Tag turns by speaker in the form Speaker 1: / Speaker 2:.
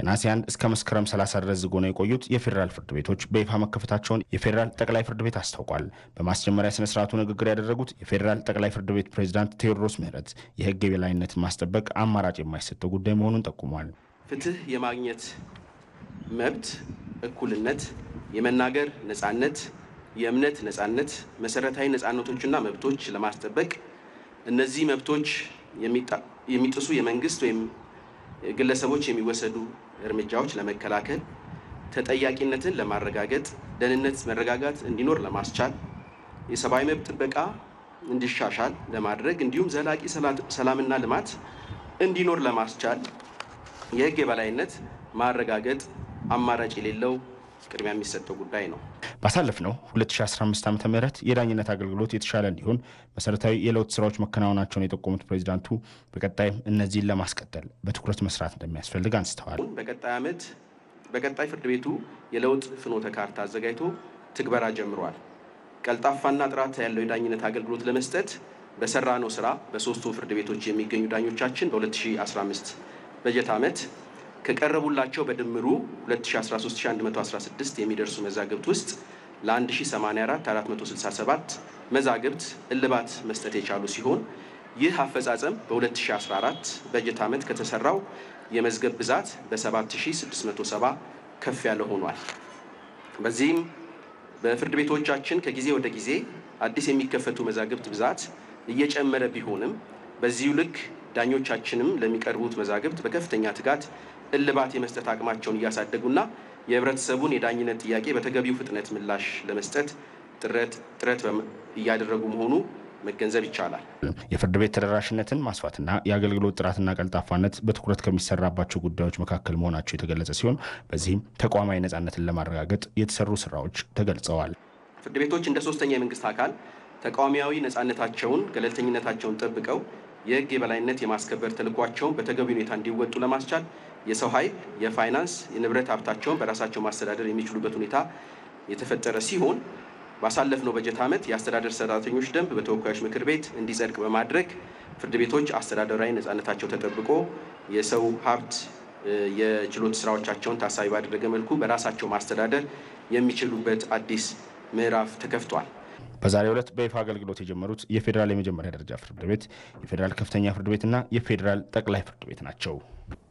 Speaker 1: ከነሐሴ 1 እስከ መስከረም 30 ድረስ ዝግ ሆነው የቆዩት የፌዴራል ፍርድ ቤቶች በይፋ መከፈታቸውን የፌዴራል ጠቅላይ ፍርድ ቤት አስታውቋል። በማስጀመሪያ ስነ ስርዓቱ ንግግር ያደረጉት የፌዴራል ጠቅላይ ፍርድ ቤት ፕሬዝዳንት ቴዎድሮስ ምህረት የህግ የበላይነትን ማስጠበቅ አማራጭ የማይሰጠው ጉዳይ መሆኑን ጠቁሟል።
Speaker 2: ፍትህ የማግኘት መብት፣ እኩልነት፣ የመናገር ነጻነት፣ የእምነት ነጻነት፣ መሰረታዊ ነጻነቶችና መብቶች ለማስጠበቅ እነዚህ መብቶች የሚጥሱ የመንግስት ወይም ግለሰቦች የሚወሰዱ እርምጃዎች ለመከላከል ተጠያቂነትን ለማረጋገጥ ደህንነት፣ መረጋጋት እንዲኖር ለማስቻል የሰብአዊ መብት ጥበቃ እንዲሻሻል ለማድረግ እንዲሁም ዘላቂ ሰላምና ልማት እንዲኖር ለማስቻል የህግ የበላይነት ማረጋገጥ አማራጭ የሌለው ቅድሚያ የሚሰጠው ጉዳይ ነው።
Speaker 1: ባሳለፍነው 2015 ዓ ም የዳኝነት አገልግሎት የተሻለ እንዲሆን መሰረታዊ የለውጥ ስራዎች መከናወናቸውን የጠቆሙት ፕሬዚዳንቱ በቀጣይም እነዚህን ለማስቀጠል በትኩረት መስራት እንደሚያስፈልግ አንስተዋል።
Speaker 2: በቀጣይ ዓመት በቀጣይ ፍርድ ቤቱ የለውጥ ፍኖተ ካርታ አዘጋጅቶ ትግበራ ጀምሯል። ቀልጣፋና ጥራት ያለው የዳኝነት አገልግሎት ለመስጠት በሰራነው ስራ በሶስቱ ፍርድ ቤቶች የሚገኙ ዳኞቻችን በ2015 በጀት ዓመት ከቀረቡላቸው በድምሩ 213116 የሚደርሱ መዛግብት ውስጥ ለ1084 467 መዛግብት እልባት መስጠት የቻሉ ሲሆን ይህ አፈጻጸም በ2014 በጀት ዓመት ከተሰራው የመዝገብ ብዛት በ7670 ከፍ ያለ ሆኗል። በዚህም በፍርድ ቤቶቻችን ከጊዜ ወደ ጊዜ አዲስ የሚከፈቱ መዛግብት ብዛት እየጨመረ ቢሆንም በዚሁ ልክ ዳኞቻችንም ለሚቀርቡት መዛግብት በከፍተኛ ትጋት እልባት የመስጠት አቅማቸውን እያሳደጉና የህብረተሰቡን የዳኝነት ጥያቄ በተገቢው ፍጥነት ምላሽ ለመስጠት ጥረት እያደረጉ መሆኑ መገንዘብ ይቻላል።
Speaker 1: የፍርድ ቤት ተደራሽነትን ማስፋትና የአገልግሎት ጥራትና ቀልጣፋነት በትኩረት ከሚሰራባቸው ጉዳዮች መካከል መሆናቸው የተገለጸ ሲሆን በዚህም ተቋማዊ ነጻነትን ለማረጋገጥ የተሰሩ ስራዎች ተገልጸዋል።
Speaker 2: ፍርድ ቤቶች እንደ ሶስተኛ የመንግስት አካል ተቃዋሚያዊ ነጻነታቸውን፣ ገለልተኝነታቸውን ጠብቀው የህግ የበላይነት የማስከበር ተልዕኳቸውን በተገቢ ሁኔታ እንዲወጡ ለማስቻል የሰው ኃይል፣ የፋይናንስ፣ የንብረት ሀብታቸውን በራሳቸው ማስተዳደር የሚችሉበት ሁኔታ የተፈጠረ ሲሆን ባሳለፍነው በጀት ዓመት የአስተዳደር ሰራተኞች ደንብ በተወካዮች ምክር ቤት እንዲጸድቅ በማድረግ ፍርድ ቤቶች አስተዳደራዊ ነጻነታቸው ተጠብቆ የሰው ሀብት የችሎት ስራዎቻቸውን ታሳቢ ባደረገ መልኩ በራሳቸው ማስተዳደር የሚችሉበት አዲስ ምዕራፍ ተከፍቷል።
Speaker 1: በዛሬው ዕለት በይፋ አገልግሎት የጀመሩት የፌዴራል የመጀመሪያ ደረጃ ፍርድ ቤት፣ የፌዴራል ከፍተኛ ፍርድ ቤትና የፌዴራል ጠቅላይ ፍርድ ቤት ናቸው።